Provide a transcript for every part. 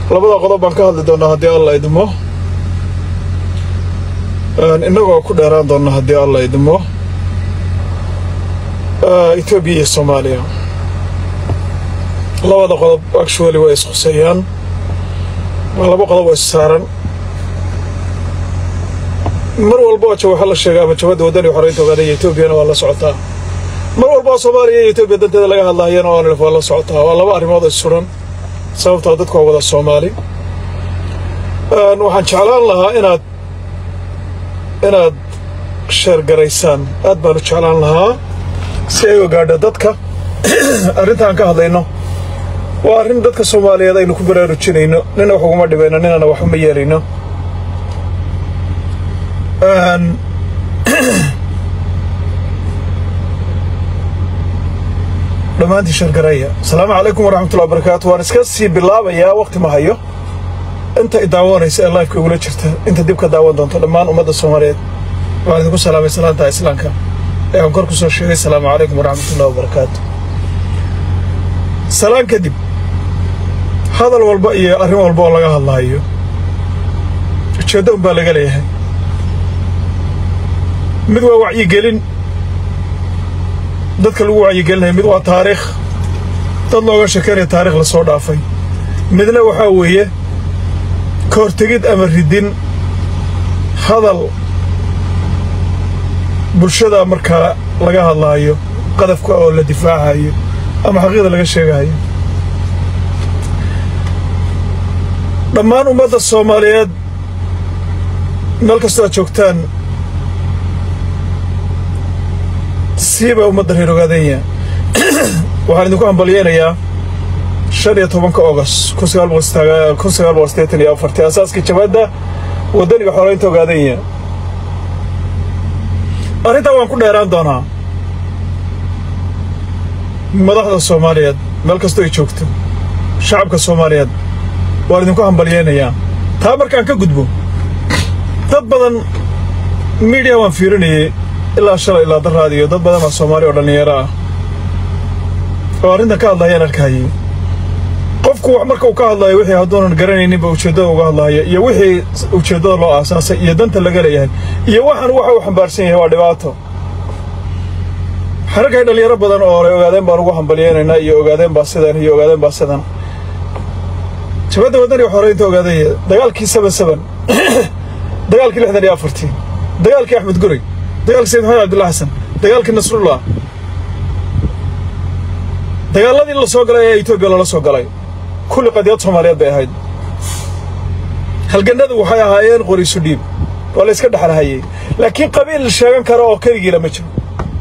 labada qodob baan ka hadli doonnaa haddii alla idmo innagoo ku dheeraan doonna haddii alla idmo etoobiya iyo soomaaliya labada qodob actually way isquseeyaan waa laba qodob oo issaaran mar walba oo waxaa la sheega ama jabadda waddani xoreynta ogaanaya etoobiyana waa la socotaa mar walba oo soomaaliya iyo etoobiya danteeda laga hadlaayana oonlf waa la socotaa waa laba arrimood oo issuran sababtoo dadku waa wada soomaali waxaan jeclaan lahaa inaad inaad sheergaraysaan aad baan u jeclaan lahaa si ay ogaadho dadka arrintaan ka hadlayno waa arrin dadka soomaaliyeed aynu ku baraarujinayno nina wax uguma dhibayno ninana wax uma yeelayno dhammaantii shargaraya asalaamu calaykum waraxmatullahi wabarakaatu waan iska sii bilaabayaa wakhti ma hayo inta i daawanaysa ee laifka igula jirta inta dib ka daawan doonto dhammaan ummadda soomaaliyeed waxaan idinku salaamay salaanta islaamka ee aan kor ku soo sheegay asalaamu calaykum waraxmatullahi wabarakaatu salaan kadib hadal walba iyo arrin walba oo laga hadlaayo ujeeddo un baa laga leeyahay mid waa wacyigelin dadka lagu wacyigelinaya mid waa taariikh dad looga shekeynaya taarikh la soo dhaafay midna waxaa weeye ka hortegid ama ridin hadal bulshada markaa laga hadlaayo qadafka oo la difaacayo ama xaqiiqda laga sheegayo dhammaan ummadda soomaaliyeed meel kastoo aad joogtaan siiba ummadda reer ogaadenya waxaan idinku hambalyeynayaa shan iyo tobanka ogost kun sagaal boqol sideetan iyo afartii asaaskii jabadda waddaniga xoreynta ogaadenya arrintaa waan ku dheeraan doonaa madaxda soomaaliyeed meel kastoo ay joogto shacabka soomaaliyeed waan idinku hambalyeynayaa taa markaan ka gudbo dad badan miidiya waan fiirinayay ilaa shalay ilaa daraadiyo dad badan baa soomaali oo dhallinyaro ah oo arrintan ka hadlaayaan arkayay qofku wax marka uu ka hadlaayo wixii hadduunan garanayninba ujeeddada uga hadlaaya iyo wixii ujeeddada loo aasaasay iyo danta laga leeyahay iyo waxaan waxa uu xambaarsan yahay waa dhibaato xaragay dhallinyaro badan oo horay ogaadeen baan ugu hambalyeynaynaa iyo ogaadeen baa sidan iyo ogaadeen baa sidan jabadda waddaniga xoreynta ogaadaya dagaalkii saban saban dagaalkii lixdan iyo afartii dagaalkii axmed guray dagaalkii sayid maxamed cabdulla xasan dagaalkii nasrullah dagaaladii la soo galay ee etoobiya lala soo galay kulli qadiyad soomaaliyeed bay ahayd halgannadu waxay ahaayeen qoriisu dhiib waa la yska dhexlahayey laakiin qabiil sheegan kara oo keligiila ma jiro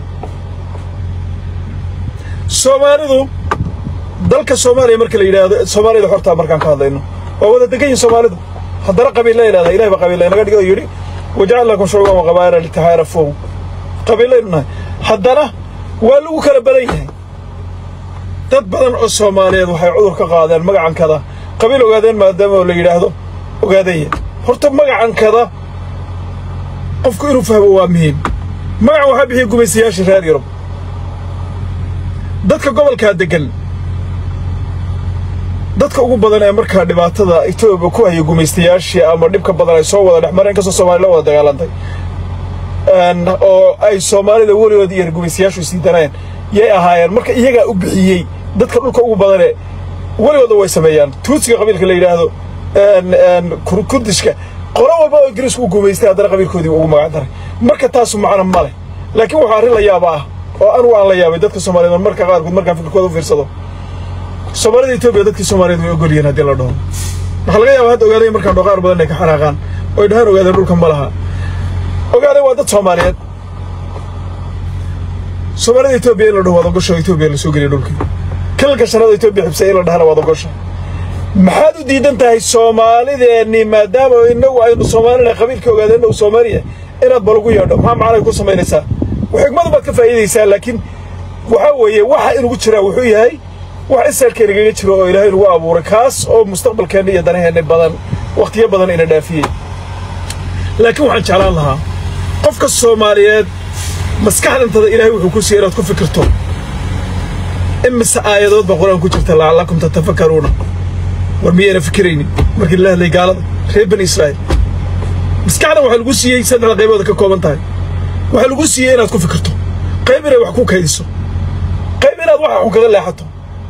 soomaalidu dalka soomaaliya marka la yidhaahdo soomaaliyada xortaa markaan ka hadlayno waa wada degan yihin soomaalidu haddana qabiilla yidhahda ilahi baa qabiilla inaga dhigo yidhi wajcal lakum shucuuban wa qabaa'ila litaxaarafuun qabiillaynu nahay haddana waa lagu kala badan yahay dad badan oo soomaaliyeed waxay cudur ka qaadeen magacankada qabiil ogaadeen maadaama la yidhaahdo ogaadaya horta magacankada qofku inuu fahmo waa muhiim magacan waxaa bixiya gumaystayaashii reer yurub dadka gobolkaa deggan dadka ugu badan ee markaa dhibaatada etoobiya ku haya gumaystayaashii ama dhibka badan ay soo wada dhex mareen inkastoo soomaliya la wada dagaalantay oo ay soomaalida weligood iyo gumaystayaashu sii daneen yay ahaayeen marka iyagaa u bixiyey dadka dhulka ugu badanee weligooda way sameeyaan tuutsiga qabiilka la yidhaahdo kurdishka qolo walba oo ingiriisku u gumaystay haddana qabiilkoodii ugu magac daray marka taasu macno ma leh laakiin waxaa arrin la yaaba ah oo anugu aan la yaabay dadka soomaliyeed marka qaarkood markaan fikirkooda u fiirsado soomaalida etoobiya dadkii soomaaliyeed way ogol yihiin haddii la dhaho waxaa laga yaaba hadda ogaadaya markaan dho qaar badan inay ka xanaaqaan oy dhahaan ogaadeen dhulka ma laha ogaadeen waa dad soomaaliyeed soomaalida etoobiya in la dhaho waad ogosha etoobiya la soo geliya dhulkii kalalka shanaad etoobiya xibsay in la dhahana waad ogosha maxaad u diidan tahay soomaalideenni maadaama inagu aynu soomaalina qabiilkii ogaadeenna uu soomaaliya inaad balagu yeedho maxaa macnay ku samaynaysaa xigmadu baad ka faa'iidaysaa laakiin waxaa weeye waxa inugu jiraa wuxuu yahay wax isaalkeenagaga jiro oo ilaahay nagu abuuray kaas oo mustaqbalkeenna iyo danaheenna badan wakhtiyo badan ina dhaafiyey laakiin waxaan jeclaan lahaa qofka soomaaliyeed maskaxdantada ilaahay wuxuu ku siiyey inaad ku fikirto imise aayadood baa qur-aan ku jirta lacallakum tatafakaruuna war miyayna fikiraynin markii la hadlay gaalada reer bani israa'iil maskaxdan waxaa lagu siiyey saddexda qaybooda ka kooban tahay waxaa lagu siiyey inaad ku fikirto qayb inay wax ku kaydiso qayb inaad waxa xun kaga leexato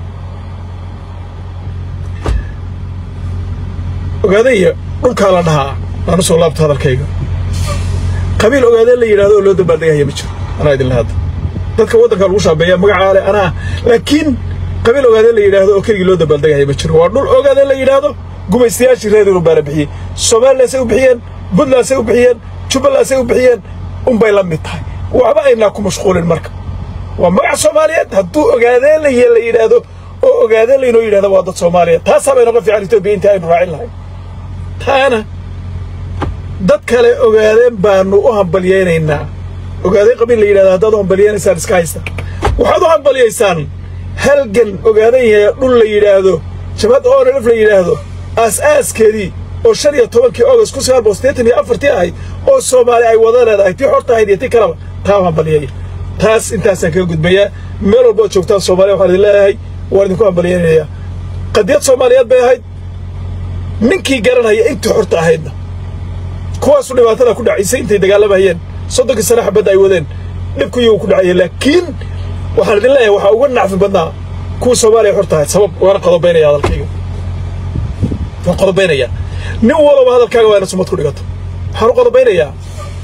ogaadaya dhulkaa la dhahaa aanu soo laabto hadalkayga qabiil ogaadeen la yidhahdo oo loo dabaaldegahaya ma jiro anaa idinla hadda dadka waddanka lagu shaabeeya magacaa le anaa laakiin qabiil ogaadeen la yidhaahdo oo keligii loo dabaaldegahaya ma jiro waa dhul ogaadeen la yidhaahdo gumaystayaashii reer yurub baa la bixiyey somalilaasay u bixiyeen puntlandsay u bixiyeen jubbalandsay u bixiyeen unbay la mid tahay waxba aynaa ku mashquulin marka waa magac soomaaliyeed hadduu ogaadeen la la yidhaahdo oo ogaadeen laynoo yidhahdo waa dad soomaaliyeed taasaa bay noqon fiican etoobiya inta aynu raacin lahay taana dad kale ogaadeen baanu u hambalyaynaynaa ogaadeen qabiil la yidhahdo haddaad u hambalyaynaysaan iska haysta waxaad u hambalyaysaan halgan ogaadeen yahay dhul la yidhaahdo jabhad oonalif la yidhaahdo aas-aaskeedii oo shan iyo tobankii august kun sagaal boqol siddeetan iyo afartii ahayd oo soomaali ay wada leedahay tii xorta ahayd iyo tii kaleba taa u hambalyaya taas intaasaan kaga gudbayaa meel walba ood joogtaan soomaaliya waxaan idin leeyahay waan idinku hambalyaynayaa qadiyad soomaaliyeed bay ahayd ninkii garanaya intii xorta ahaydna kuwaasu dhibaatada ku dhacaysay intay dagaalamayeen soddonkii sane xabadda ay wadeen dhibku iyagu ku dhacaya laakiin waxaan idin leeyahay waxaa uga nacfi badnaa kuwa soomaaliya xorta ahayd sabab waana qodobaynaya hadalkayga waan qodobaynayaa nin walaba hadalkaaga waa ina sumad ku dhigato waxaan u qodobaynayaa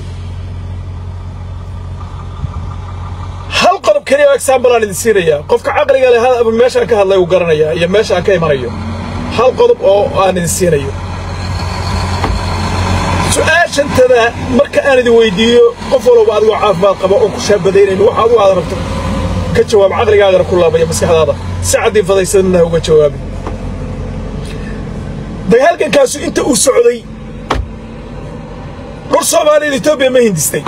hal qodob keliya oo example aan idin siinayaa qofka caqliga leh meeshaan ka hadlay uu garanayaa iyo meesha aan ka imanayo hal qodob oo aan idin siinayo su-aashantada marka aan idin weydiiyo qof walba adigoo caafimaad qaba oo ku shaabadaynayno waxaad u aad rabto ka jawaab caqligaagana ku laabaya maskaxdaada si caddii fadaysadna uga jawaabi dagaalkankaasu inta uu socday dhul soomaaliyeed etoobiya ma hindistay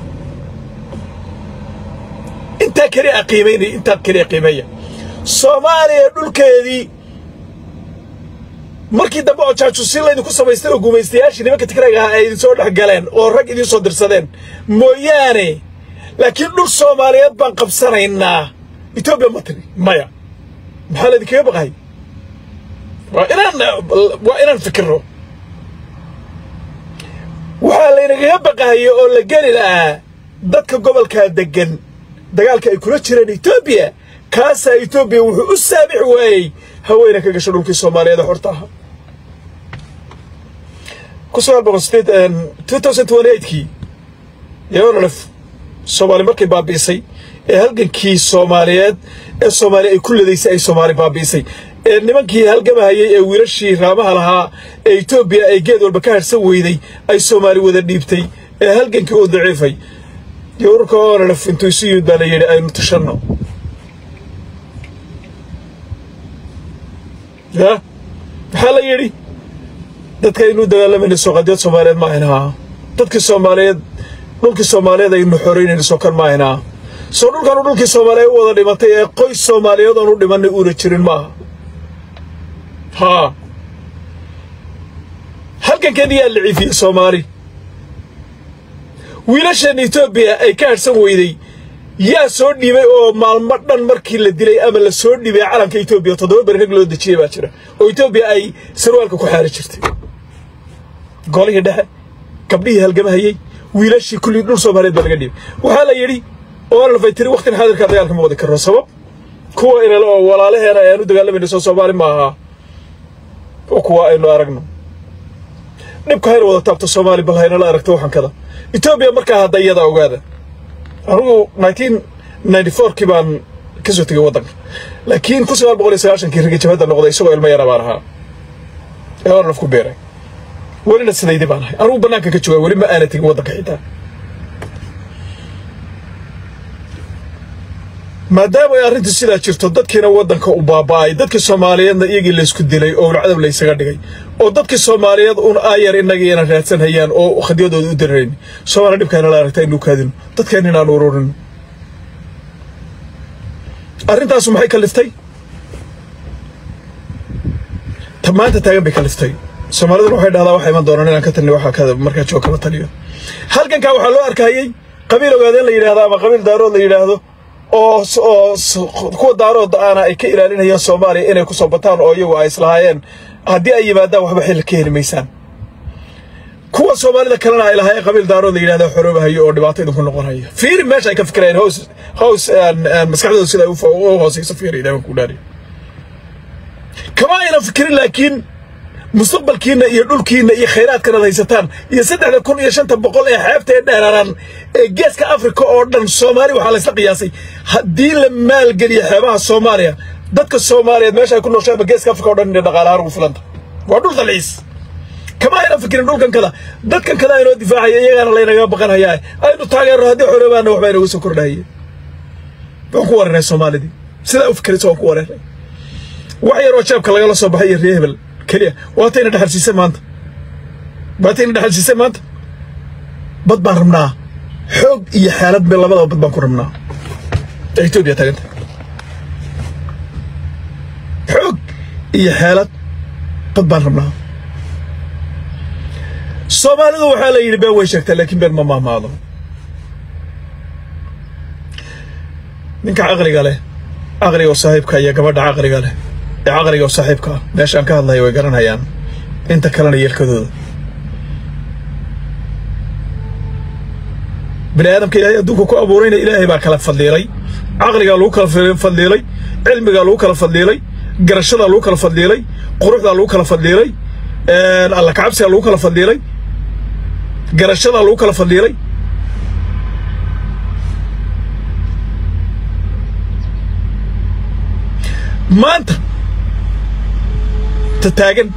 intaa keliya qiimaynaya intaa keliya qiimeeya soomaaliya dhulkeedii markii dambe oo jaajuusin laydinku samaystay oo gumaystayaashii nimanka tigrayga ahaa ay idin soo dhex galeen oo rag idiin soo dirsadeen mooyaane laakiin dhul soomaaliyeed baan qabsanaynaa etoobiya ma tiri maya maxaa laydinkaga baqahay waa inaan waa inaan fikirno waxaa laynagaga baqahaya oo la geli lahaa dadka gobolkaa deggan dagaalka ay kula jireen etoobiya kaasaa etoobiya wuxuu u saamix waayey haweyna ka gasho dhulkii soomaaliyeed ee xorta ahaa ku sagaal boqol sideed two thousand twenty eightkii yoonalef soomaali markay baabi'isay ee halgankii soomaaliyeed ee soomaaliya ay ku ladaysay ay soomaali baabi'isay ee nimankii halgamahayay ee wiilashii raamaha lahaa ee etoobiya ay geed walba ka harhsan weyday ay soomaali wada dhiibtay ee halgankii uu daciifay yowrarka oonalef intuu isu yimid baa la yidhi aynu tashanno ya maxaa la yidhi dadka aynuu dagaalamayna sooqadiyad soomaaliyeed ma ahaynaa dadkii soomaaliyeed dhulkii soomaaliyeed aynu xoraynayna soo kan ma ahaynaa soo dhulkanu dhulkii soomaaliyeed u wada dhimatay ee qoys soomaaliyeed oon u dhimanay uuna jirin maaha haa halkankeedii yaa la ciifiyey soomaali wiilashan etoobiya ay ka harhsan weyday yaa soo dhiibay oo maalmo dhan markii la dilay ama la soo dhiibay calanka etoobiya toddoba beri rag loo dejiyey baa jira oo etoobiya ay sarwaalka ku xaari jirtay golihii dhexe gabdhihii halgamahayey wiilashii kullii dhul soomaaliyeed baa laga dhiibay waxaa la yidhi oolafay tiri wakhtin xaadirkaa dagaalka ma wadi karno sabab kuwa inale oo walaalaheena ayaan u dagaalamayna soo soomaali ma ahaa oo kuwa aynu aragno dhibka hayna wada taabto soomaali bal haynala aragto waxankada etoobiya markaa hadda iyada ogaada anugu nineteen ninety fourkii baan ka soo tegay waddanka laakiin kun sagaal boqol iyo sagaashankii ragi jabhadda noqday isagoo ilmo yara baan ahaa ee ornaf ku beeray welina sidaydii baan ahay anugu bannaanka ka joogaa weli ma aana tegin waddanka xitaa maadaama ay arrintu sidaa jirto dadkiina waddanka u baaba'ay dadkii soomaaliyeedna iyagii laysku dilay oo ulcadab laysaga dhigay oo dadkii soomaaliyeed un aayar innagii inaan raadsan hayaan oo khadiyadooda u dirarayn soomaaliya dhibkaana la aragta inuu kaadino dadkeen inaan ururin arrintaasu maxay kaliftay ta maanta taagan bay kaliftay soomaaliduna waxay dhahdaa waxaa iman doonaan inaan ka talini waxaa markaa joog kama taliyo halkankaa waxaa loo arkayey qabiil ogaadeen la yidhahdo ama qabiil daarood la yidhaahdo oo oo kuwa daarooda aana ay ka ilaalinayaan soomaaliya inay ku soo bataan oo iyagu ay islahaayeen haddii ay yimaadaan waxba xil ka heli maysaan kuwa soomaalida kalena ay lahaayeen qabiil daarood la yidhahda xoroobahayo oo dhibaato idinku noqonaya fiiri meesha ay ka fikirayeen hoos hoos maskaxdooda sida u hoosayso fiiri ilaahan ku dhaariyo kama aynan fikirin laakiin mustaqbalkiina iyo dhulkiina iyo khayraadkanaad haysataan iyo saddexda kun iyo shanta boqol ee xeebta ee dheeraran ee geeska afrika oo dhan soomaali waxaa laysla qiyaasay haddii la maalgeliyo xeebaha soomaaliya dadka soomaaliyeed meesha ay ku nooshaanba geeska afrika oo dhan inay dhaqaalahaan ugu filanta waa dhul dalciis kama aynan fikirin dhulkan kada dadkan kada aynoo difaacaya iyagaana laynaga baqanhayaa aynu taageerno haddii xoroobaana waxba inooga soo kordhahaye waan ku wareernay soomaalidii sidaa u fikiraysa waan ku wareernay wax yaroo jeebka lagala soo baxay iyo ree hebel keliya waatayna dhexalsiisay maanta waatayna dhexalsiisay maanta bad baan rabnaa xoog iyo xaalad be labadaba bad baan ku rabnaa ee etoobiya taaganta xoog iyo xeelad bad baan rabnaa soomaalidu waxaa la yidhi been way sheegtaa laakiin been ma mahmaado ninka caqliga leh caqliga oo saaxiibka iyo gabadha caqliga leh ee caqliga oo saaxiibka ah meeshaan ka hadlaya way garanayaan inta kalena yeelkadooda bini aadamka ilaahay adduunka ku abuurayna ilaahay baa kala fadliilay caqligaa lagu kala fadliilay cilmigaa lagu kala fadliilay garashadaa lagu kala fadliilay quruxdaa lagu kala fadliilay alla kacabsigaa lagu kala fadliilay garashadaa lagu kala fadliilay maanta ta taagan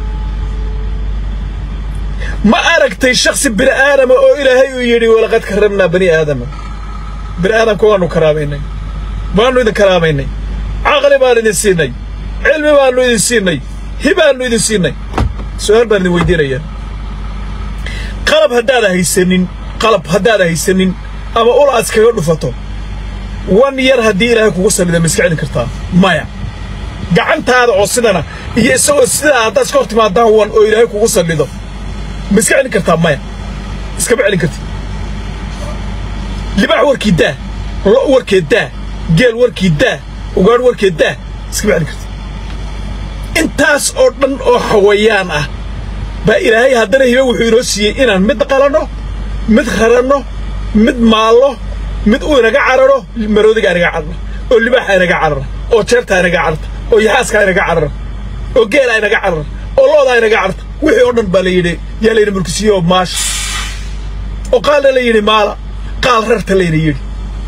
ma aragtay shaksi bini aadama oo ilaahay uu yidhi walaqad karramnaa bani aadama bini aadamka waannu karaamaynay waannu idin karaamaynay caqli baan idin siinay cilmi baannu idin siinay hibaannu idin siinay su-aal baan idin weydiinayaa qalab haddaada haysanin qalab haddaada haysanin ama ul aad iskaga dhufato wan yar haddii ilaahay kugu sallida ma iska celin kartaa maya gacantaada oo sidana iyo isagoo sidaa haddaad iska hor timaadaan wan oo ilaahay kugu sallido ma iska celin kartaa maya iskama celin karti libaax warkii daa lo warkeed daa geel warkii daa ugaadh warkeed daa iskama celin karti intaas oo dhan oo xawayaan ah baa ilaahay haddana hibe wuxuu inoo siiyey inaan mid qalanno mid qaranno mid maallo mid uu inaga cararo maroodiga inaga carara oo libaaxa inaga carara oo jeertaa inaga cararta oo yaxaaskaa inaga carara oo geelaa inaga carara oo loodaa inaga cararta wixii oo dhan baa la yidhi yaa layna mulkisiiye oo maasha oo qaalna la yidhi maala qaal rarta layna yidhi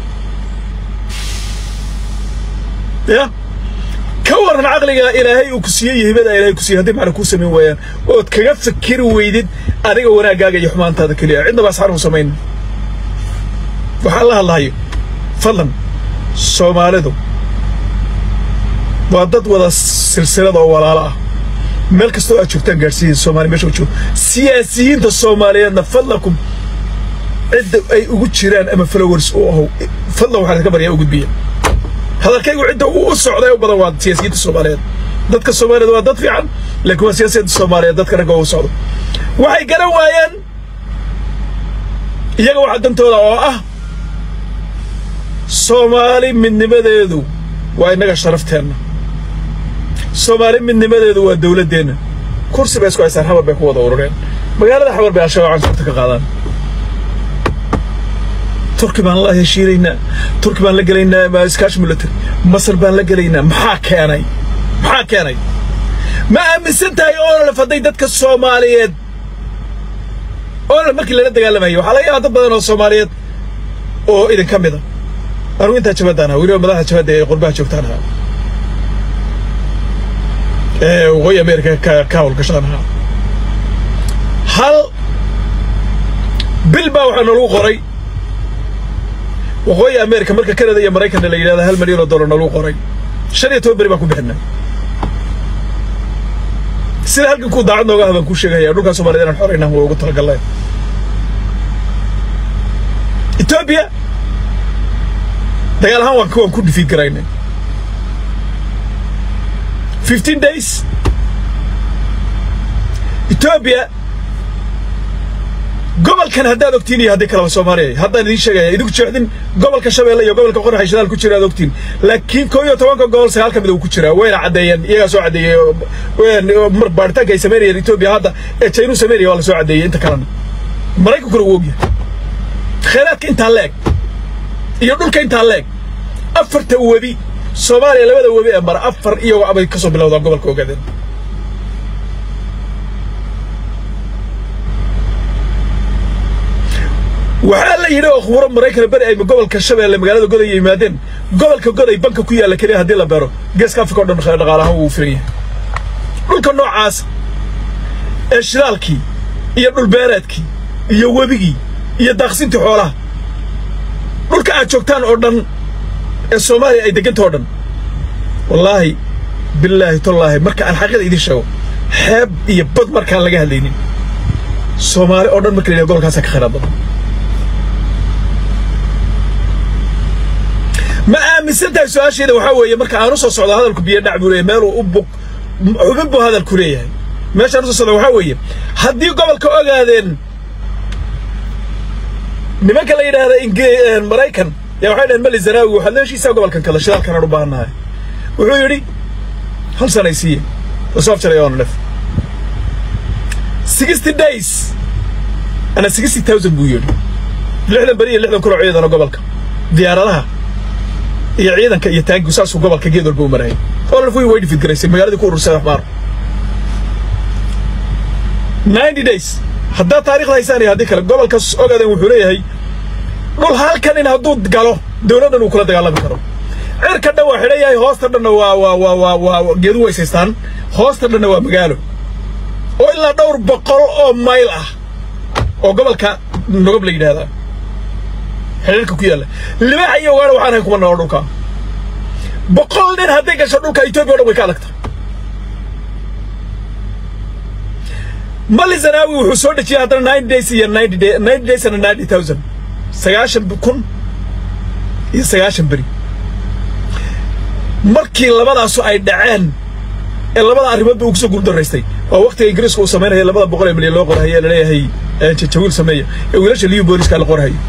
ya ka waran caqliga ilaahay uu ku siiyey iyo hibada ilaahay ku siiyey haddii macna kuu samayn waayaan ood kaga fikiri weydid adiga wanaaggaaga iyo xumaantaada keliya cidnaba asxaan u samayn waxaan la hadlahayo fadlan soomaalidu waa dad wada silsilada oo walaalo ah meel kastoo aad joogtaan gaadhsiiya soomaali meesha u joogo siyaasiyiinta soomaaliyeedna fadlakum cidda ay ugu jiraan ama followers u ahow fadlan waxaan idinka baryaa u gudbiya hadalkaygu cidda uu u socday u badan waa siyaasiyiinta soomaaliyeed dadka soomaaliyeed waa dad fiican laakiin waa siyaasiyiinta soomaaliyeed dadka ragga u socdo waxay garan waayeen iyaga waxa dantooda oo ah soomaali midnimadeedu waa innaga sharafteenna soomaali midnimadeedu waa dawladdeenna kursi bay isku haysaan xabar bay ku wada urureen magaalada xabar bay al-shabaab canshuurta ka qaadaan turki baan la heshiinaynaa turki baan la gelaynaa iskaashi military masar baan la gelaynaa maxaa keenay maxaa keenay ma aaminsan tahay oololaf hadday dadka soomaaliyeed oololaf markii lala dagaalamayo waxaa laga yaabaa dad badan oo soomaaliyeed oo idin ka mida anugu intaa jabadaan ahaa weliba madaxda jabadda ee qurbaha joogtaan ahaa ee waqooyi ameerika ka ka hawlgashaan ahaa hal bil baa waxaa nalagu qoray waqooyi ameerika marka kanada iyo maraykanna la yidhahda hal milyan oo dollar nalagu qoray shan iyo toban beri baan ku bixinay sida halkan kuu daacad nooga ah baan kuu sheegaya dhulkaa soomaaliyed inaan xoraynaan waa ugu talagalnay etoobiya dagaal ahaan waan waan ku dhifiid garaynay fifteen days etoobiya gobolkan haddaad ogtiin iyo haddii kaleba soomaaliya haddaan idiin sheegaya idinku jeexdin gobolka shabeelle iyo gobolka qoraxay shidaal ku jira aad ogtiin laakiin koo iyo tobanka gobol sagaal ka mid uu ku jiraa wayna caddeeyeen iyagaa soo caddeeyey mar baaritaanka ay samaynayeen etoobiya hadda ee jaynu samaynaya waa la soo caddeeyey inta kalena maraykankuna wuu ogyahay khayraadka intaa leeg iyo dhulka intaa leeg afarta webi soomaaliya labada webi ee mara afar iyagoo abay ka soo bilowdaan gobolka ogaadeen waxaa la yidhi oo khuburo maraykana beri ay gobolka shabeelle magaalada goday yimaadeen gobolka goday banka ku yaalla keliya haddii la beero geeska afrika o dhan dhaqaalahaan wuu firan yahay dhulka noocaas ee shidaalkii iyo dhulbeereedkii iyo webigii iyo daaqsintii xoolaha dhulka aad joogtaan oo dhan ee soomaaliya ay deganta oo dhan wallaahi bilaahi tallaahi marka aan xaqiida idiin sheego xeeb iyo bad markaan laga hadlaynin soomaali oo dhan marka la yidhaha gobolkaasaa ka khayraad badan ma aaminsan tahay su-aasheeda waxaa weeye marka aan u soo socdo hadalku biyo dhac buu leeyahay meeluu u buq xubin buu hadalku leeyahay meeshaan u soo socdo waxaa weeye haddii gobolka ogaadeen nimanka la yidhaahda inge maraykan yaa waxay dhaheen mali zanaawi waxaad leeshiisaa gobolkan kale shidaalkanaan u baahannahay wuxuu yidhi hal sanay siiye lasoo afjaray oona dhef sixty days ana sixty thousand buu yidhi lixdan beri iyo lixdan kunoo ciidana gobolka diyaaradaha iyo ciidanka iyo taangigu saasuu gobolka geed walba u marayay olaf way way dhifid garaysay magaaladii ku urursay axmaar ninety days haddaad taarikhda haysaan iyo haddii kale gobolka ogaadeen wuxuu leeyahay dhul halkan in hadduu galo dowladdan uu kula dagaalami karo cirka dhan waa xidhan yahay hoosta dhanna waa waa waa waa waa geedu weysaystaan hoosta dhanna waa magaalo oo ilaa dhowr boqol oo mayl ah oo gobolka nogob la yidhaahdaa xidhiirka ku yaalla libaaxa iyo ugaadha waxaan ahay kuma nolo dhulka boqol nin hadday gasho dhulka etoobiya o dhan way ka adagta mali zanaawi wuxuu soo dhejiyay haddana ninety days iyo ninety day ninety days and ninety thousand sagaashan kun iyo sagaashan beri markii labadaasu ay dhaceen ee labada arrimoodba uu kusoo guuldaraystay oo waktiga ingiriiska uu samaynaya labada boqol ee milyan loo qorhayo ee laleeyahay jajawiil sameeya ee wiilasha liyu booliska la qorhayo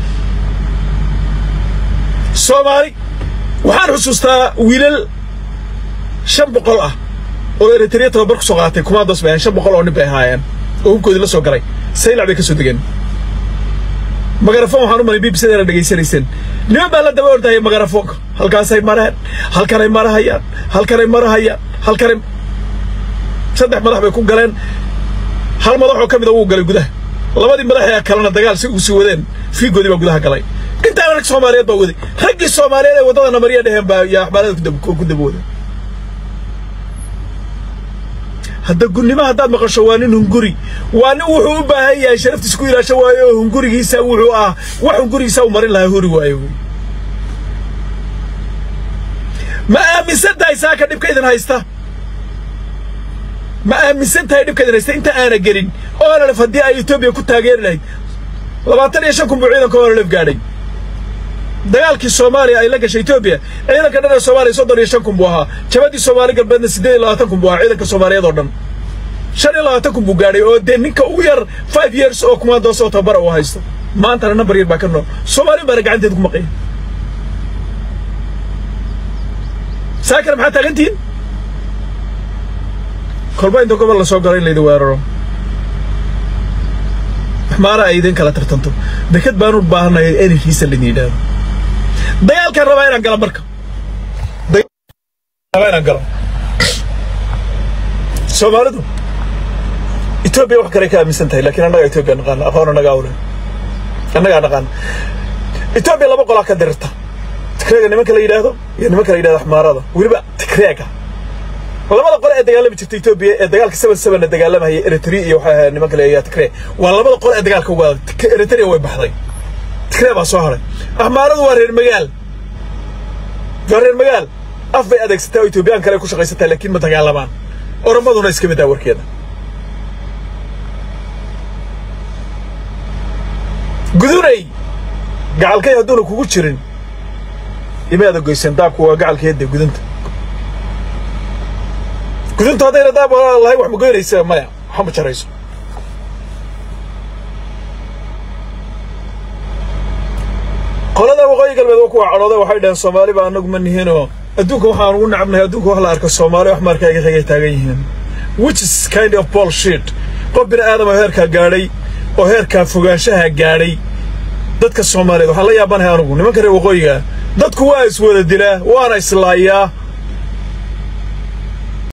soomaali waxaan xusuustaa wiilal shan boqol ah oo eritrea tababar ku soo qaatay kumaandos bay ahayn shan boqol oo nin bay ahaayeen oo hubkoodii la soo galay saylac bay ka soo degeen magarafon waxaan u malay b b c-da dhegaysanayseen niman baa la daba ordahaya magarafoonka halkaasay mareen halkanay marahayaan halkanay marahayaan halkanay saddex madax bay ku galeen hal madaxoo ka mida wuu galay gudaha labadii madax ee kalena dagaal si uu sii wadeen fiigoodii baa gudaha galay intaana rag soomaaliyeed baa waday raggii soomaaliyeed ee waddadana marya dheheen baa yaa axbaarada ku daba waday hadda gunnimo haddaad maqasho waa nin hunguri waa nin wuxuu u baahan yahay sharaftiisa ku ilaasho waayo oo hungurigiisa wuxuu ah wax hungurigiisa u marin lahaa huri waayo wey ma aaminsan tahay saaka dhibka idin haysta ma aaminsan tahay dhibka idin haysta inta aana gelin oololef haddii ay etoobiya ku taageeri lahayd labaatan iyo shan kun buu ciidanka oololef gaadhay dagaalkii soomaaliya ay la gashay etoobiya ciidanka dhan ee soomaaliya soddon iyo shan kun buu ahaa jabadii soomaali galbeedna siddeed iyo labaatan kun buu ahaa ciidanka soomaaliyeed oo dhan shan iyo labaatan kun buu gaadhay oo dee ninka ugu yar five years oo kumaandoos oo tababara uu haysto maantana nambar yar baa ka nool soomaali baana gacanteeda ku maqaya saakana maxaa taagantihiin kolba inta gobol la soo galo in laydin weeraro maxmaara ay idin kala tartanto deked baan u baahanaya enerkiisa laydin yidhaahdo dagaalkaan rabaa inaan galo marka rabaa inaan galo soomaalidu etoobiya wax kale ka aaminsan tahay laakiin annagaa etoobiya naqaana aqoon annagaa ule annagaa naqaana etoobiya laba qolaa ka dirirta tikreega nimanka la yidhaahdo iyo nimanka la yidhahdo axmaarada weliba tikreega labada qole ee dagaalami jirta etoobiya ee dagaalka seven seven dagaalamaya eritrea iyo waxaa ahayd nimanka leeyahay tigree waa labada qole ee dagaalka uga adag eritrea way baxday tigree baa soo haray axmaaradu waa reer magaal waa reer magaal af bay adeegsataa oo etoobiyaan kale ku shaqaysataa laakiin ma dagaalamaan oromaduna iska mid ah warkeeda gudunay gacalkay hadduuna kugu jirin imaada goyseen daabku waa gacalkeeda gudunta guduntu haddayna daab lahay wax ma goynaysa maya waxa ma jarayso qolada waqooyi galbeed waa kuwa cadhooday waxay dhaheen soomaali baa anagu ma nihinoo adduunka waxaan ugu nacabnahay adduunka wax la arko soomaali wax markaaga xigay taagan yihiin which is kind of bullshit qof bini aadam oo heerkaa gaadhay oo heerkaa fogaanshaha gaadhay dadka soomaaliyeed waxaan la yaabanahay anugu nimanka reer waqooyiga dadku waa iswada dilaa waana islaayaa